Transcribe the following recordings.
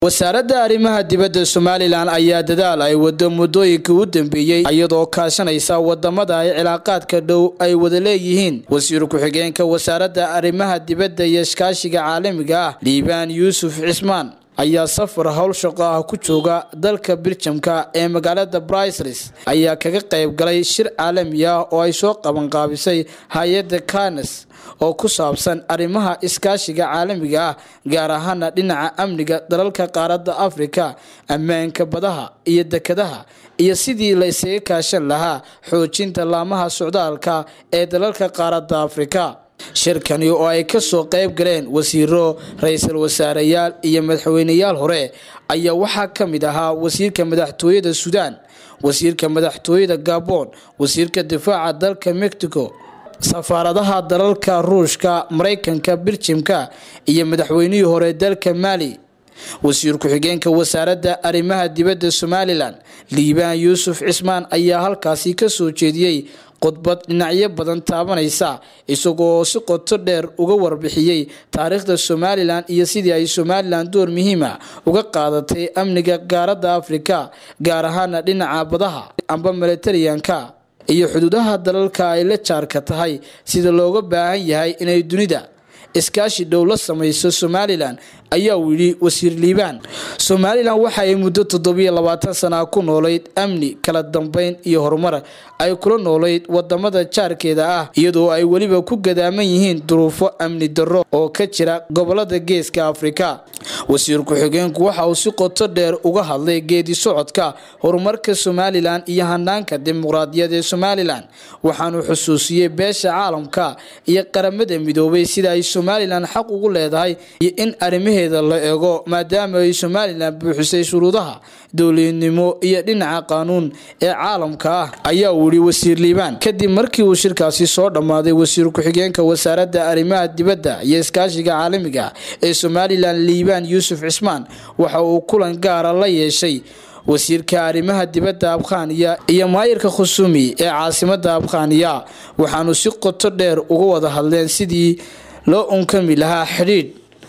wasaaradda arrimaha dibadda somalilan ayaa dadaal ay wado muddooyinka u dambeeyey iyadoo kaashanaysa wadamada ay cilaaqaadka dhow ay wada leeyihiin wasiir ku-xigeenka wasaaradda arrimaha dibadda iyo iskaashiga caalamiga ah liibaan yuusuf cismaan ayaa safar howl shaqo ah ku jooga dalka biljamka ee magaalada bricelis ayaa kaga qayb galay shir caalami ah oo ay soo qabanqaabisay hay-adda kanes oo ku saabsan arrimaha iskaashiga caalamiga ah gaar ahaana dhinaca amniga dalalka qaaradda afrika ammaanka badaha iyo dekadaha iyo sidii la isaga kaashan lahaa xoojinta laamaha socdaalka ee dalalka qaaradda afrika shirkani oo ay kasoo qayb galeen wasiiro ra-iisul wasaareyaal iyo madaxweyneyaal hore ayaa waxaa ka mid ahaa wasiirka madaxtooyada suudaan wasiirka madaxtooyada gabon wasiirka difaaca dalka mexico safaaradaha dalalka ruushka maraykanka biljimka iyo madaxweynihii hore dalka maali wasiir ku-xigeenka wasaaradda arrimaha dibadda somalilan liibaan yuusuf cismaan ayaa halkaasi kasoo jeediyey khudbad dhinacyo badan taabanaysa isagoo si qoto dheer uga warbixiyey taariikhda somalilan iyo sidii ay somalilan door muhiima uga qaadatay amniga qaaradda afrika gaar ahaana dhinaca badaha amba milatariyanka iyo xuduudaha dalalka ay la jaarka tahay sida looga baahan yahay inay dunida iskaashi dhow la samayso somalilan ayaa uu yidhi wasiir liibaan somalilan waxa ay muddo toddobiyo labaatan sana ku noolayd amni kala dambeyn iyo horumar ay kula noolayd wadamada jaarkeeda ah iyadoo ay weliba ku gadaaman yihiin duruufo amni darro oo ka jira gobolada geeska afrika wasiir ku-xigeenku waxa uu si qoto dheer uga hadlay geedi socodka horumarka somalilan iyo hanaanka dimuqraadiyad ee somalilan waxaanu xusuusiyey beesha caalamka iyo qaramada midoobay sida ay somalilan xaq ugu leedahay iyo in arrimaheeda la eego maadaama ay somalilan buuxisay shuruudaha dowladnimo iyo dhinaca qaanuun ee caalamka ah ayaa uu yihi wasiir liibaan kadib markii uu shirkaasi soo dhammaaday wasiir ku-xigeenka wasaaradda arrimaha dibadda iyo iskaashiga caalamiga ee somalilan liibaan yuusuf cismaan waxa uu kulan gaara la yeeshay wasiirka arrimaha dibadda abkhaniya iyo maayirka khusumi ee caasimada abkhaniya waxaanu si qoto dheer uga wada hadleen sidii loo unkami lahaa xidhiidh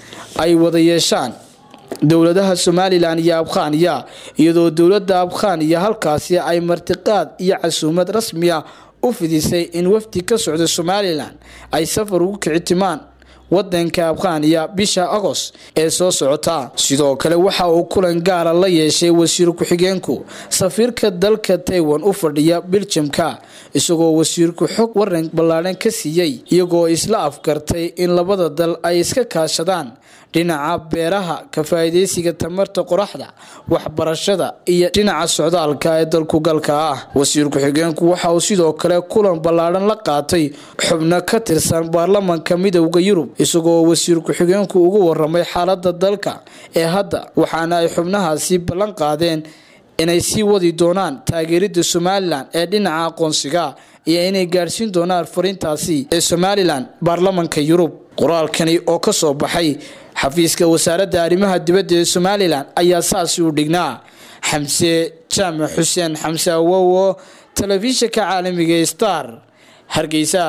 ay wada yeeshaan dowladaha somalilan iyo abkhaniya iyadoo dowladda abkhaniya halkaasi ay martiqaad iyo casuumad rasmiya u fidisay in wafdi ka socda somalilan ay safar ugu kicitimaan wadanka abkhaniya bisha agost ee soo socota sidoo kale waxa uu kulan gaara la yeeshay wasiir ku-xigeenku safiirka dalka taiwan u fadhiya biljamka isagoo wasiirku xog waran ballaadhan ka siiyey iyagoo isla afgartay in labada dal ay iska kaashadaan dhinaca beeraha ka faa'iidaysiga tamarta qoraxda waxbarashada iyo dhinaca socdaalka ee dalkugalka ah wasiir ku-xigeenku waxa uu sidoo kale kulan ballaadhan la qaatay xubno ka tirsan baarlamanka midowda yurub isagoo wasiir ku-xigeenku ugu waramay xaalada dalka ee hadda waxaana ay xubnahaasi ballan qaadeen inay sii wadi doonaan taageerida somalilan ee dhinaca aqoonsiga iyo inay gaadhsiin doonaan fariintaasi ee somalilan baarlamanka yurub qoraalkani oo ka soo baxay xafiiska wasaaradda arrimaha dibadda ee somalilan ayaa saasi u dhignaa xamse jaamac xuseen xamse awowo telefishinka caalamiga star hargeysa